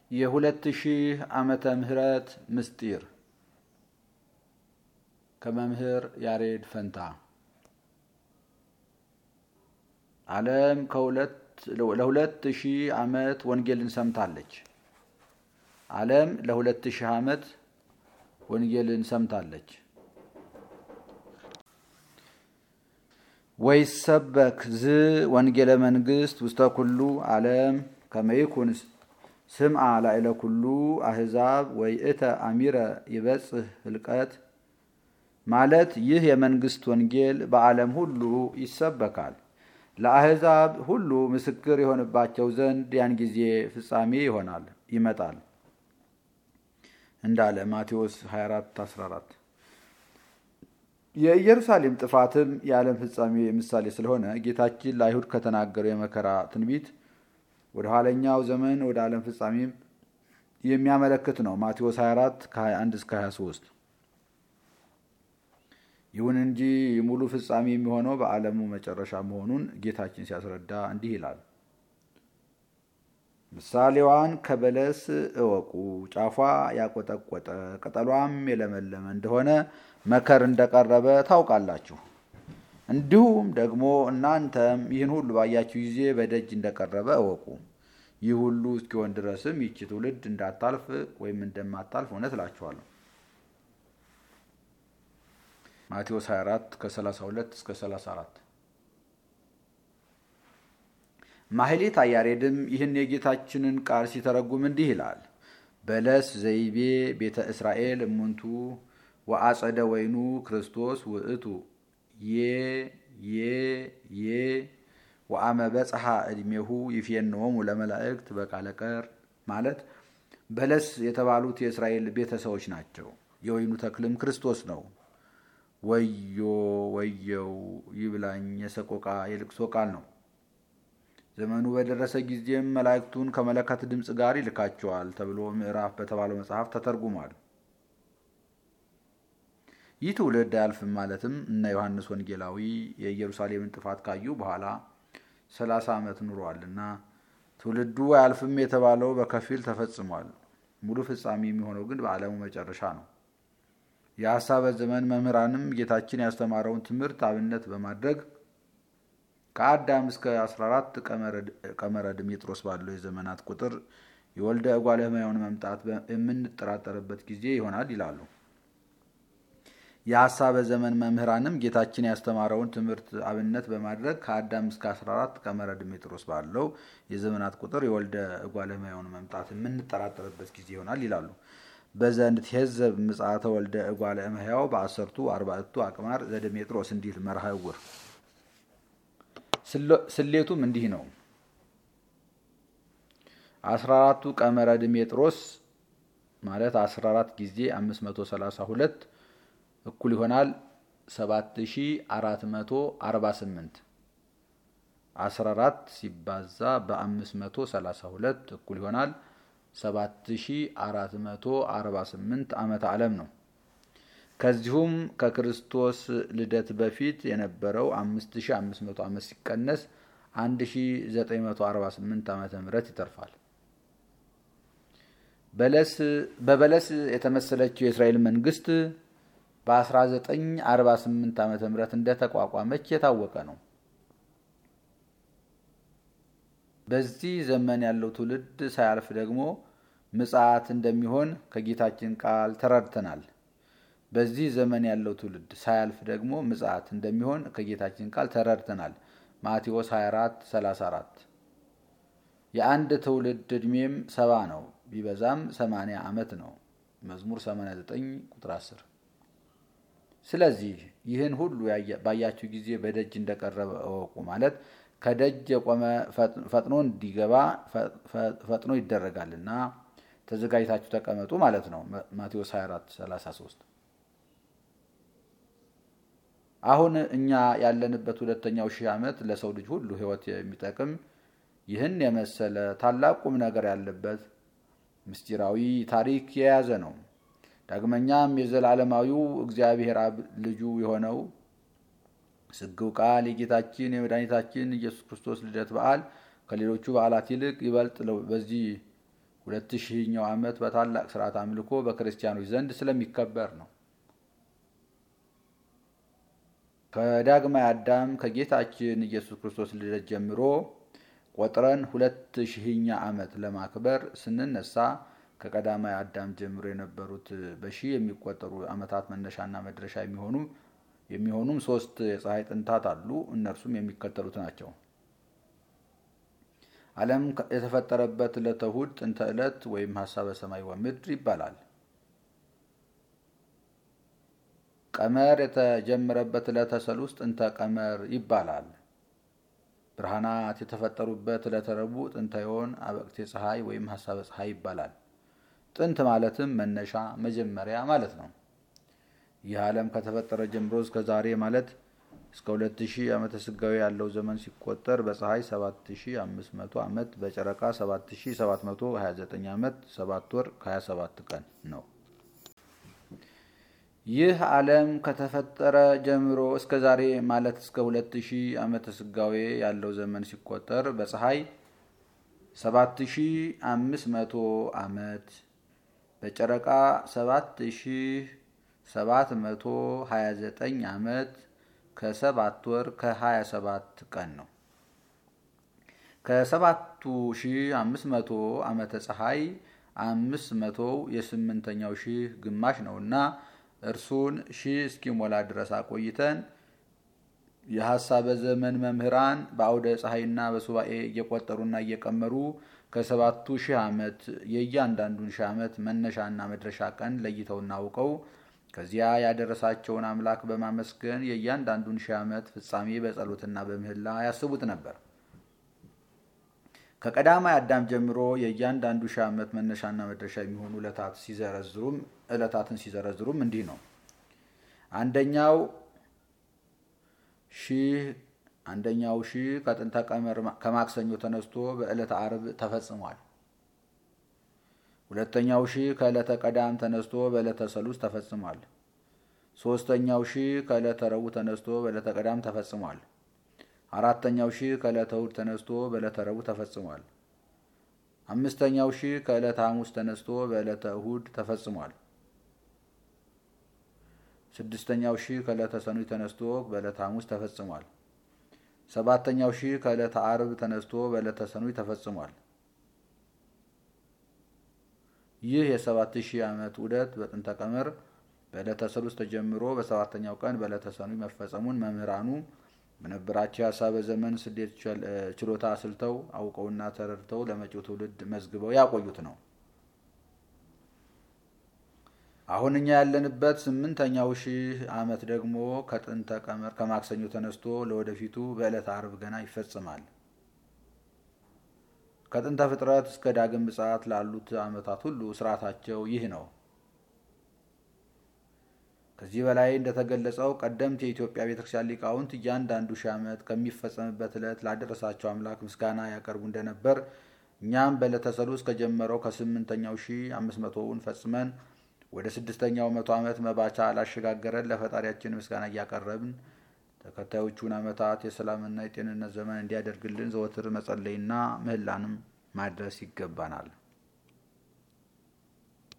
የሁለት ሺህ ዓመተ ምህረት ምስጢር ከመምህር ያሬድ ፈንታ ዓለም ለሁለት ሺህ ዓመት ወንጌልን ሰምታለች። ዓለም ለሁለት ሺህ ዓመት ወንጌልን ሰምታለች። ወይሰበክ ዝ ወንጌለ መንግስት ውስተ ኩሉ ዓለም ከመይኩን ስምዓ ላዕለ ኩሉ አህዛብ ወይእተ አሚረ ይበጽህ ህልቀት ማለት ይህ የመንግስት ወንጌል በዓለም ሁሉ ይሰበካል፣ ለአህዛብ ሁሉ ምስክር የሆንባቸው ዘንድ ያን ጊዜ ፍጻሜ ይሆናል ይመጣል እንዳለ ማቴዎስ 24 14 የኢየሩሳሌም ጥፋትም የዓለም ፍጻሜ ምሳሌ ስለሆነ ጌታችን ለአይሁድ ከተናገረው የመከራ ትንቢት ወደ ኋለኛው ዘመን ወደ ዓለም ፍጻሜም የሚያመለክት ነው። ማቴዎስ 24 ከ21 እስከ 23። ይሁን እንጂ ሙሉ ፍጻሜ የሚሆነው በዓለሙ መጨረሻ መሆኑን ጌታችን ሲያስረዳ እንዲህ ይላል። ምሳሌዋን ከበለስ እወቁ። ጫፏ ያቆጠቆጠ ቅጠሏም የለመለመ እንደሆነ መከር እንደቀረበ ታውቃላችሁ። እንዲሁም ደግሞ እናንተም ይህን ሁሉ ባያችሁ ጊዜ በደጅ እንደቀረበ እወቁ። ይህ ሁሉ እስኪሆን ድረስም ይቺ ትውልድ እንዳታልፍ ወይም እንደማታልፍ እውነት እላችኋለሁ። ማቴዎስ 24 ከ32 እስከ 34 ማህሌት አያሬድም ይህን የጌታችንን ቃል ሲተረጉም እንዲህ ይላል። በለስ ዘይቤ ቤተ እስራኤል እሙንቱ ወአጸደ ወይኑ ክርስቶስ ውእቱ ዬ ዬ ዬ ወአመ በጽሐ ዕድሜሁ ይፌንዎሙ ለመላእክት በቃለ ቀር ማለት በለስ የተባሉት የእስራኤል ቤተሰቦች ናቸው። የወይኑ ተክልም ክርስቶስ ነው። ወዮ ወየው ይብላኝ የሰቆቃ የልቅሶ ቃል ነው። ዘመኑ በደረሰ ጊዜም መላእክቱን ከመለከት ድምፅ ጋር ይልካቸዋል ተብሎ ምዕራፍ በተባለው መጽሐፍ ተተርጉሟል። ይህ ትውልድ አያልፍም ማለትም እነ ዮሐንስ ወንጌላዊ የኢየሩሳሌምን ጥፋት ካዩ በኋላ ሰላሳ ዓመት ኑሯልና ትውልዱ አያልፍም የተባለው በከፊል ተፈጽሟል። ሙሉ ፍጻሜ የሚሆነው ግን በዓለሙ መጨረሻ ነው። የሐሳበ ዘመን መምህራንም ጌታችን ያስተማረውን ትምህርት አብነት በማድረግ ከአዳም እስከ 14 ቀመረ ድሜጥሮስ ባለው የዘመናት ቁጥር የወልደ እጓለ እመሕያውን መምጣት የምንጠራጠርበት ጊዜ ይሆናል ይላሉ። የሐሳበ ዘመን መምህራንም ጌታችን ያስተማረውን ትምህርት አብነት በማድረግ ከአዳም እስከ 14 ቀመረ ድሜጥሮስ ባለው የዘመናት ቁጥር የወልደ እጓለ እመሕያውን መምጣት የምንጠራጠርበት ጊዜ ይሆናል ይላሉ። በዘንድ ትሄዘብ ምጽአተ ወልደ እጓለ እመሕያው በአሰርቱ አርባዕቱ አቅማር ዘድሜጥሮስ እንዲል መርሃ ዕውር ስሌቱም እንዲህ ነው። አስራ አራቱ ቀመረ ድሜጥሮስ ማለት አስራ አራት ጊዜ አምስት መቶ ሰላሳ ሁለት እኩል ይሆናል ሰባት ሺ አራት መቶ አርባ ስምንት አስራ አራት ሲባዛ በአምስት መቶ ሰላሳ ሁለት እኩል ይሆናል ሰባት ሺ አራት መቶ አርባ ስምንት ዓመተ ዓለም ነው። ከዚሁም ከክርስቶስ ልደት በፊት የነበረው 5500 ዓመት ሲቀነስ 1948 ዓመተ ምህረት ይተርፋል። በበለስ የተመሰለችው የእስራኤል መንግስት በ1948 ዓመተ ምህረት እንደተቋቋመች የታወቀ ነው። በዚህ ዘመን ያለው ትውልድ ሳያልፍ ደግሞ ምጽአት እንደሚሆን ከጌታችን ቃል ተረድተናል። በዚህ ዘመን ያለው ትውልድ ሳያልፍ ደግሞ ምጽአት እንደሚሆን ከጌታችን ቃል ተረድተናል። ማቴዎስ 24 34 የአንድ ትውልድ ዕድሜም ሰባ ነው፣ ቢበዛም 80 ዓመት ነው። መዝሙር 89 ቁጥር 10። ስለዚህ ይህን ሁሉ ባያችሁ ጊዜ በደጅ እንደቀረበ እወቁ ማለት ከደጅ የቆመ ፈጥኖ እንዲገባ ፈጥኖ ይደረጋልና ተዘጋጅታችሁ ተቀመጡ ማለት ነው። ማቴዎስ 24 33 አሁን እኛ ያለንበት ሁለተኛው ሺህ ዓመት ለሰው ልጅ ሁሉ ሕይወት የሚጠቅም ይህን የመሰለ ታላቅ ቁም ነገር ያለበት ምስጢራዊ ታሪክ የያዘ ነው። ዳግመኛም የዘላለማዊው እግዚአብሔር አብ ልጁ የሆነው ስግው ቃል የጌታችን የመድኃኒታችን ኢየሱስ ክርስቶስ ልደት በዓል ከሌሎቹ በዓላት ይልቅ ይበልጥ በዚህ ሁለት ሺህኛው ዓመት በታላቅ ስርዓት አምልኮ በክርስቲያኖች ዘንድ ስለሚከበር ነው። ከዳግማይ አዳም ከጌታችን ኢየሱስ ክርስቶስ ልደት ጀምሮ ቆጥረን ሁለት ሺህኛ ዓመት ለማክበር ስንነሳ ከቀዳማይ አዳም ጀምሮ የነበሩት በሺህ የሚቆጠሩ ዓመታት መነሻና መድረሻ የሚሆኑ የሚሆኑም ሶስት የፀሐይ ጥንታት አሉ። እነርሱም የሚከተሉት ናቸው። ዓለም የተፈጠረበት ዕለተ እሑድ ጥንተ ዕለት ወይም ሀሳበ ሰማይ ወምድር ይባላል። ቀመር የተጀመረበት ዕለተ ሰሉስ ጥንተ ቀመር ይባላል። ብርሃናት የተፈጠሩበት ዕለተ ረቡዕ ጥንተ ዮን አበቅቴ ፀሐይ ወይም ሀሳበ ፀሐይ ይባላል። ጥንት ማለትም መነሻ መጀመሪያ ማለት ነው። ይህ ዓለም ከተፈጠረ ጀምሮ እስከ ዛሬ ማለት እስከ 2000 ዓመተ ስጋዊ ያለው ዘመን ሲቆጠር በፀሐይ 7500 ዓመት በጨረቃ 7729 ዓመት 7 ወር ከ27 ቀን ነው። ይህ ዓለም ከተፈጠረ ጀምሮ እስከ ዛሬ ማለት እስከ 2000 ዓመተ ስጋዌ ያለው ዘመን ሲቆጠር በፀሐይ 7500 ዓመት በጨረቃ 7729 ዓመት ከሰባት ወር ከ27 ቀን ነው። ከሰባቱ ሺህ አምስት መቶ ዓመተ ፀሐይ አምስት መቶው የስምንተኛው ሺህ ግማሽ ነውና እርሱን ሺህ እስኪሞላ ድረስ አቆይተን የሐሳበ ዘመን መምህራን በአውደ ፀሐይና በሱባኤ እየቆጠሩና እየቀመሩ ከሰባቱ ሺህ ዓመት የእያንዳንዱን ሺህ ዓመት መነሻና መድረሻ ቀን ለይተውና አውቀው ከዚያ ያደረሳቸውን አምላክ በማመስገን የእያንዳንዱን ሺህ ዓመት ፍጻሜ በጸሎትና በምህላ ያስቡት ነበር። ከቀዳማይ አዳም ጀምሮ የእያንዳንዱ ሺህ ዓመት መነሻና መድረሻ የሚሆኑ ዕለታት ሲዘረዝሩም ዕለታትን ሲዘረዝሩም እንዲህ ነው። አንደኛው ሺህ አንደኛው ሺህ ከጥንተ ቀመር ከማክሰኞ ተነስቶ በዕለተ ዓርብ ተፈጽሟል። ሁለተኛው ሺህ ከዕለተ ቀዳም ተነስቶ በዕለተ ሰሉስ ተፈጽሟል። ሶስተኛው ሺህ ከዕለተ ረቡዕ ተነስቶ በዕለተ ቀዳም ተፈጽሟል። አራተኛው ሺህ ከዕለተ እሑድ ተነስቶ በዕለተ ረቡዕ ተፈጽሟል። አምስተኛው ሺህ ከዕለተ ሐሙስ ተነስቶ በዕለተ እሑድ ተፈጽሟል። ስድስተኛው ሺህ ከዕለተ ሰኑይ ተነስቶ በዕለተ ሐሙስ ተፈጽሟል። ሰባተኛው ሺህ ከዕለተ ዓርብ ተነስቶ በዕለተ ሰኑይ ተፈጽሟል። ይህ የሰባት ሺህ ዓመት ዑደት በጥንተ ቀመር በዕለተ ሰሉስ ተጀምሮ በሰባተኛው ቀን በዕለተ ሰኑይ መፈጸሙን መምህራኑ በነበራቸው የሀሳበ ዘመን ስሌት ችሎታ አስልተው አውቀውና ተረድተው ለመጪው ትውልድ መዝግበው ያቆዩት ነው። አሁን እኛ ያለንበት ስምንተኛው ሺህ ዓመት ደግሞ ከጥንተ ቀመር ከማክሰኞ ተነስቶ ለወደፊቱ በዕለተ ዓርብ ገና ይፈጽማል። ከጥንተ ፍጥረት እስከ ዳግም ምጽአት ላሉት ዓመታት ሁሉ ስርዓታቸው ይህ ነው። ከዚህ በላይ እንደተገለጸው ቀደምት የኢትዮጵያ ቤተክርስቲያን ሊቃውንት እያንዳንዱ ሺህ ዓመት ከሚፈጸምበት ዕለት ላደረሳቸው አምላክ ምስጋና ያቀርቡ እንደነበር እኛም በዕለተ ሰሉስ ከጀመረው ከስምንተኛው ሺህ አምስት መቶውን ፈጽመን ወደ ስድስተኛው መቶ ዓመት መባቻ ላሸጋገረን ለፈጣሪያችን ምስጋና እያቀረብን ተከታዮቹን ዓመታት የሰላምና የጤንነት ዘመን እንዲያደርግልን ዘወትር መጸለይና ምህላንም ማድረስ ይገባናል።